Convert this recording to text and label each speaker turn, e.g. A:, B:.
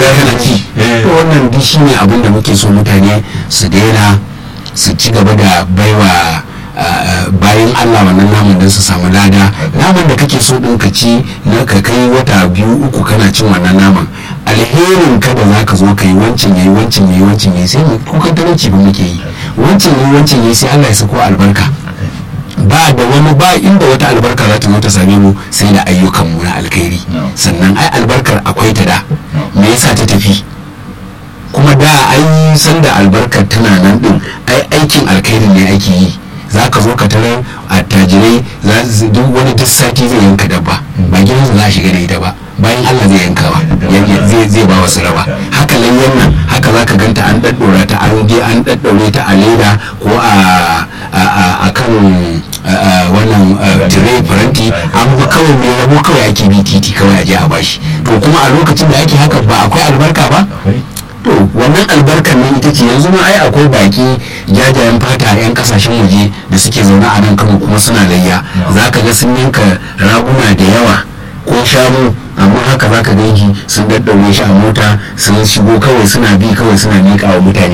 A: gida kana ci to wannan duk shine abin da muke so mutane su daina su ci gaba da baiwa bayan Allah wannan naman don su samu lada naman da kake so ɗin ka ci na ka kai wata biyu uku kana cin wannan naman alherin ka da za ka zo ka yi wancan yayi wancan yayi wancan yayi sai mu kukan talauci ba muke yi wancan yayi wancan yayi sai Allah ya sako albarka ba da wani ba inda wata albarka za ta zo ta same mu sai da ayyukan mu na alkhairi sannan ai albarkar akwai ta da me yasa ta tafi kuma da ai sanda albarkar tana nan din ai aikin alkhairin ne ake yi za ka zo ka tarar attajirai duk wani duk sati zai yanka dabba ba gidansa za a shiga da ita ba bayan allah zai yanka ba zai ba wasu raba haka layyan nan haka za ka ganta an ɗaɗɗora ta an je an ɗaɗɗaure ta a leda ko a kan wannan tire faranti an ba kawai mai rabo kawai ake bi titi kawai a je a bashi to kuma a lokacin da ake haka ba akwai albarka ba to wannan albarkar nan ita ce yanzu ma ai akwai baki jajayen fata yan kasashen waje da suke zaune a nan kano kuma suna layya za ka ga sun yanka raguna da yawa ko shanu amma haka za ka ganki sun daddaure shi a mota sun shigo kawai suna bi kawai suna miƙa wa mutane